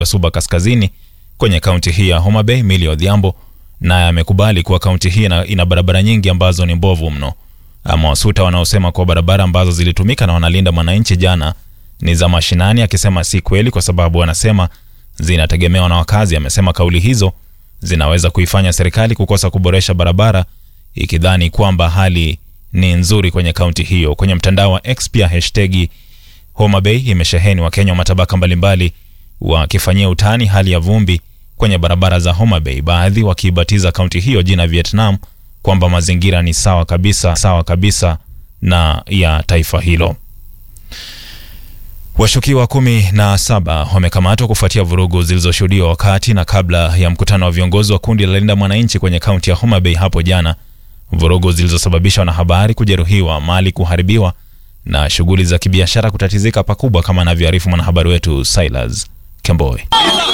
Suba Kaskazini kwenye kaunti hii ya Homa Bay, Millie Odhiambo, naye amekubali kuwa kaunti hii ina, ina barabara nyingi ambazo ni mbovu mno. Amewasuta wanaosema kuwa barabara ambazo zilitumika na wanalinda mwananchi jana ni za mashinani, akisema si kweli kwa sababu wanasema zinategemewa na wakazi. Amesema kauli hizo zinaweza kuifanya serikali kukosa kuboresha barabara ikidhani kwamba hali ni nzuri kwenye kaunti hiyo. Kwenye mtandao wa X pia hashtagi Homa Bay imesheheni Wakenya wa matabaka mbalimbali wakifanyia utani hali ya vumbi kwenye barabara za Homa Bay, baadhi wakiibatiza kaunti hiyo jina Vietnam, kwamba mazingira ni sawa kabisa, sawa kabisa na ya taifa hilo. Washukiwa kumi na saba wamekamatwa kufuatia vurugu zilizoshuhudiwa wakati na kabla ya mkutano wa viongozi wa kundi la Linda Mwananchi kwenye kaunti ya Homa Bay hapo jana, vurugu zilizosababisha wanahabari kujeruhiwa, mali kuharibiwa na shughuli za kibiashara kutatizika pakubwa, kama anavyoarifu mwanahabari wetu Silas Kemboi.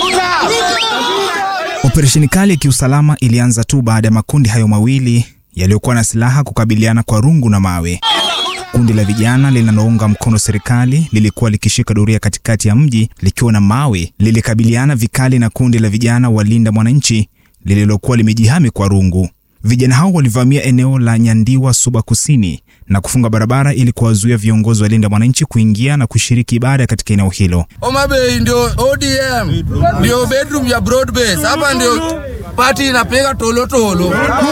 Operesheni kali ya kiusalama ilianza tu baada ya makundi hayo mawili yaliyokuwa na silaha kukabiliana kwa rungu na mawe. Kundi la vijana linalounga mkono serikali lilikuwa likishika doria katikati ya mji likiwa na mawe, lilikabiliana vikali na kundi la vijana walinda mwananchi lililokuwa limejihami kwa rungu. Vijana hao walivamia eneo la Nyandiwa, Suba Kusini na kufunga barabara ili kuwazuia viongozi wa linda mwananchi kuingia na kushiriki ibada katika eneo hilo. Homa Bay ndio ODM ndio bedroom ya broad base. Hapa ndio party inapiga tolotolo.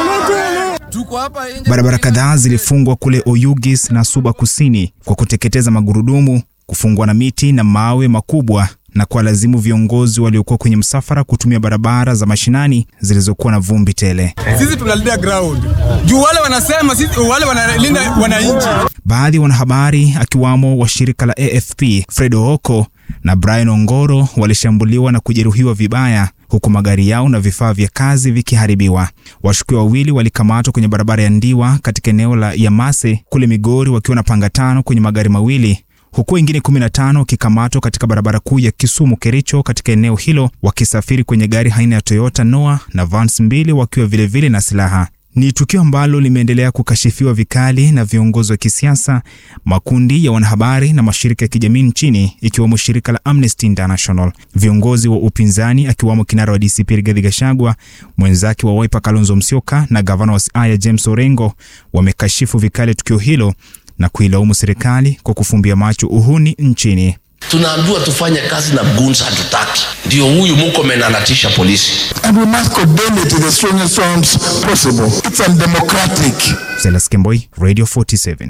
Tuko hapa nje. Barabara kadhaa zilifungwa kule Oyugis na Suba Kusini kwa kuteketeza magurudumu, kufungwa na miti na mawe makubwa na kuwalazimu viongozi waliokuwa kwenye msafara kutumia barabara za mashinani zilizokuwa na vumbi tele. Sisi tunalinda ground juu wale wanasema sisi wale wanalinda wananchi. Baadhi ya wanahabari akiwamo wa shirika la AFP Fred Ooko na Brian Ongoro walishambuliwa na kujeruhiwa vibaya huku magari yao na vifaa vya kazi vikiharibiwa. Washukiwa wawili walikamatwa kwenye barabara ya Ndiwa katika eneo la Yamase kule Migori wakiwa na panga tano kwenye magari mawili huku wengine 15 wakikamatwa katika barabara kuu ya Kisumu Kericho katika eneo hilo wakisafiri kwenye gari aina ya Toyota Noah na vans mbili wakiwa vilevile vile na silaha. Ni tukio ambalo limeendelea kukashifiwa vikali na viongozi wa kisiasa, makundi ya wanahabari na mashirika ya kijamii nchini ikiwemo shirika la Amnesty International. Viongozi wa upinzani akiwamo kinara wa DCP Rigathi Gachagua, mwenzake wa Wiper Kalonzo Musyoka na gavana wa Siaya James Orengo wamekashifu vikali tukio hilo na kuilaumu serikali kwa kufumbia macho uhuni nchini. Tunaambiwa tufanye kazi na goons, hatutaki. Ndio huyu Murkomen anatisha polisi. and we must condemn it in the strongest terms possible. It's undemocratic. Silas Kemboi, Radio 47.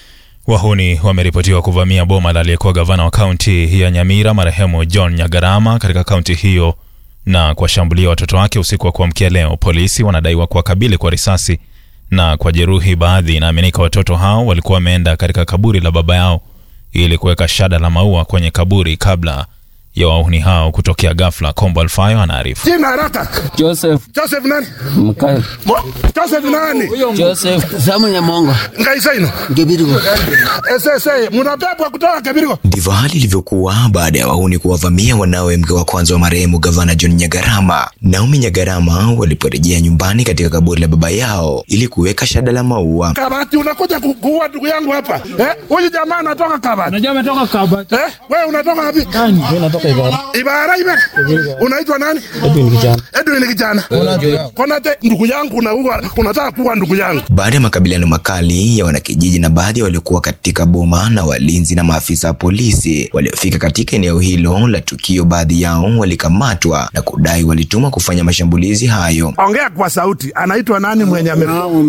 Wahuni wameripotiwa kuvamia boma la aliyekuwa gavana wa kaunti ya Nyamira marehemu John Nyagarama katika kaunti hiyo na kuwashambulia watoto wake usiku wa kuamkia leo. Polisi wanadaiwa kuwakabili kwa risasi na kwa jeruhi baadhi. Inaaminika watoto hao walikuwa wameenda katika kaburi la baba yao ili kuweka shada la maua kwenye kaburi kabla ya wahuni hao kutokea ghafla. Kombo Alfayo anaarifu. Jina haraka. Joseph Joseph nani? Mkael. Mo- Joseph nani? Joseph Samu Nyamongo. Ngaisaino. Gebirigo. Esese, munabebwa kutoka Kibirigo. Ndivyo hali ilivyokuwa baada ya wahuni kuwavamia wanawe mke wa kwanza wa marehemu gavana John Nyagarama, Naomi Nyagarama, waliporejea nyumbani katika kaburi la baba yao ili kuweka shada la maua. Kabati unakuja ku- kuua ndugu yangu hapa. Eh? Huyu jamaa anatoka Kabati. Unajua ametoka Kabati. Eh? Wewe unatoka wapi? Nani? Mimi natoka Ibara. Ibara ibe. Unaitwa nani? Edwin kijana. Edwin kijana. Konate ndugu yangu unaua unataka kuua ndugu yangu. Baada ya makabiliano makali ya wanakijiji na baadhi ya waliokuwa katika boma na walinzi na maafisa wa polisi waliofika katika eneo hilo la tukio, baadhi yao walikamatwa na kudai walitumwa kufanya mashambulizi hayo. Ongea kwa sauti. Anaitwa nani mwenye ame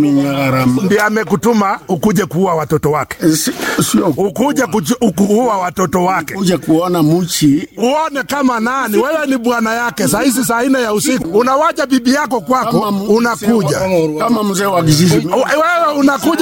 ndiye amekutuma ukuje kuua watoto wake? Sio Ukuje kuju- kuua watoto wake. kuja kuona muchi Uone kama nani wewe ni bwana yake. Saa hizi saa nne ya usiku unawaja bibi yako kwako, kama mzee wa- unakuja kama mzee wa kijiji. wewe unakuja